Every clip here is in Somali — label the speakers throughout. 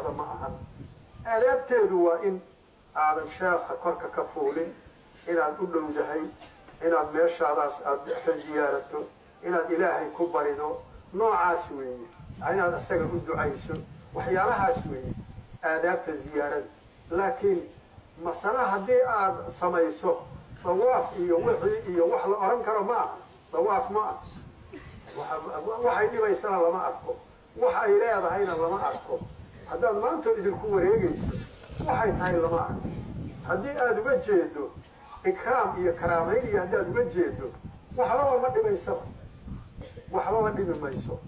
Speaker 1: cibaada ma ahan aadaabteedu waa in aadan sheekha korka ka fuulin inaad u dhowdahay inaad meeshaadaas aad ka ziyaarato inaad ilaahay ku barido noocaas weeye inaad isaga u ducayso waxyaalahaas weeye aadaabta ziyaarada laakiin masale haddii aad samayso dawaaf iyo wixii iyo wax la oran karo ma aha dawaaf ma ah waxay dhibaysana lama arko wax ay leedahayna lama arko haddaad maanta idinku wareegayso waxay tahay lama arko haddii aada uga jeedo ikraam iyo karaamayn iyo haddaad uga jeedo waxbaba ma dhibaysaba waxbaba dhibi mayso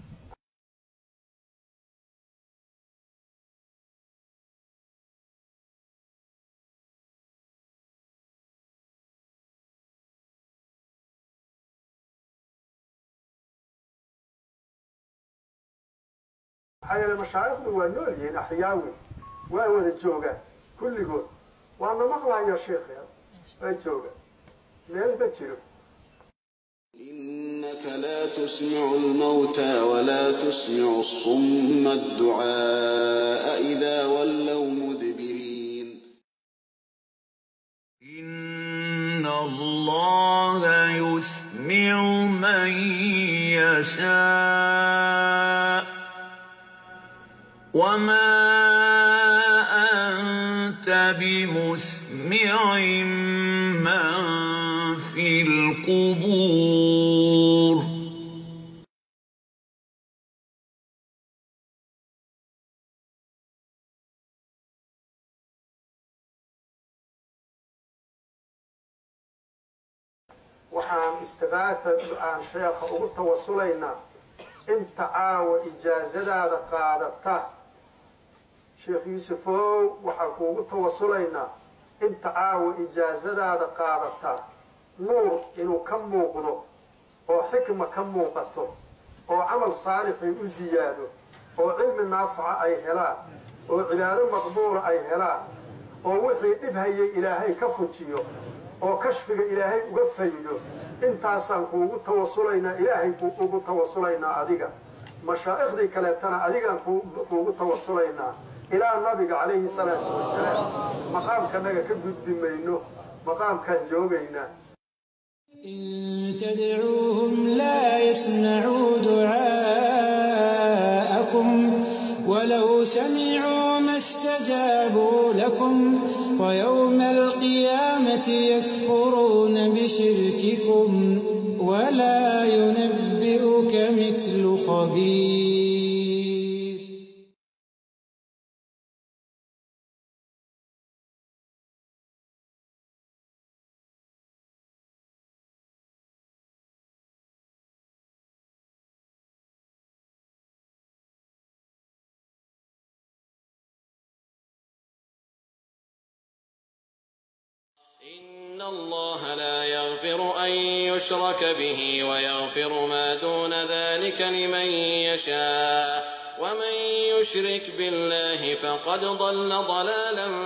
Speaker 1: maxaa yeele mashaayikhdu waa nool yihiin axyaawi waa wada joogaan kulligood waana maqlayo sheekheed waa jooga meel ma jiro
Speaker 2: إنك لا تسمع الموتى ولا تسمع الصم الدعاء إذا ولوا مدبرين
Speaker 3: إن الله يسمع من يشاء وما أنت بمسمع من في القبور
Speaker 1: waxaan istiqaata aan sheekha ugu tawasulaynaa inta caawa ijaazadaada qaadata sheekh yuusufow waxaan kuugu tawasulaynaa inta caawa ijaazadaada qaadata nuur inuu ka muuqdo oo xikma ka muuqato oo camal saalixii u ziyaado oo cilmi naafaca ay helaan oo cibaado maqbuula ay helaan oo wixii dhib hayay ilaahay ka fujiyo oo kashfiga ilaahay uga faydo intaasaan kuugu tawasulaynaa ilaahay ugu tawasulaynaa adiga mashaaikhdii kaleetana adigaan kuugu tawasulaynaa ilaa nabiga calayhi salaatu wasalaam maqaamkanaga ka gudbi mayno maqaamkaan joogaynaa
Speaker 4: إن تدعوهم لا يسمعوا دعاءكم ولو سمعوا ما استجابوا لكم ويوم القيامة يكفرون بشرككم ولا ينبئك مثل خبير
Speaker 2: إن الله لا يغفر أن يشرك به ويغفر ما دون ذلك لمن يشاء ومن يشرك بالله فقد ضل ضلالا